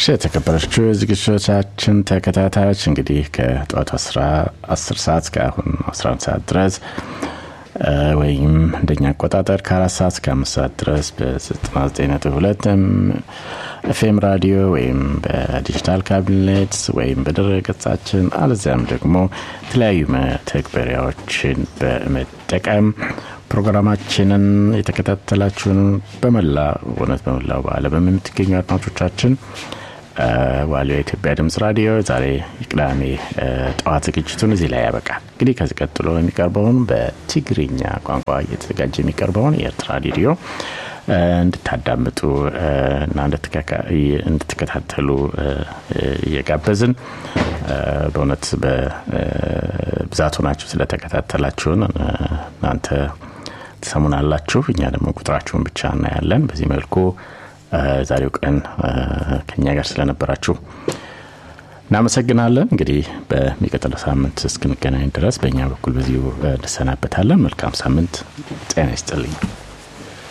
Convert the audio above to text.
እሺ የተከበረችው የዝግጅቶቻችን ተከታታዮች እንግዲህ ከጠዋቱ 10 ሰዓት እስከ አሁን 11 ሰዓት ድረስ ወይም እንደኛ አቆጣጠር ከአራት ሰዓት እስከ አምስት ሰዓት ድረስ በ99.2 ኤፍኤም ራዲዮ ወይም በዲጂታል ካቢኔት ወይም በድረ ገጻችን አለዚያም ደግሞ የተለያዩ መተግበሪያዎችን በመጠቀም ፕሮግራማችንን የተከታተላችሁን በመላ እውነት በመላው በአለም የምትገኙ አድማጮቻችን ዋሊያ የኢትዮጵያ ድምጽ ራዲዮ ዛሬ የቅዳሜ ጠዋት ዝግጅቱን እዚህ ላይ ያበቃል። እንግዲህ ከዚህ ቀጥሎ የሚቀርበውን በትግርኛ ቋንቋ እየተዘጋጀ የሚቀርበውን የኤርትራ ሬዲዮ እንድታዳምጡ እና እንድትከታተሉ እየጋበዝን በእውነት በብዛቱ ናችሁ ስለተከታተላችሁን እናንተ ትሰሙናላችሁ። እኛ ደግሞ ቁጥራችሁን ብቻ እናያለን። በዚህ መልኩ ዛሬው ቀን ከኛ ጋር ስለነበራችሁ እናመሰግናለን። እንግዲህ በሚቀጥለው ሳምንት እስክንገናኝ ድረስ በእኛ በኩል በዚሁ እንሰናበታለን። መልካም ሳምንት። ጤና ይስጥልኝ።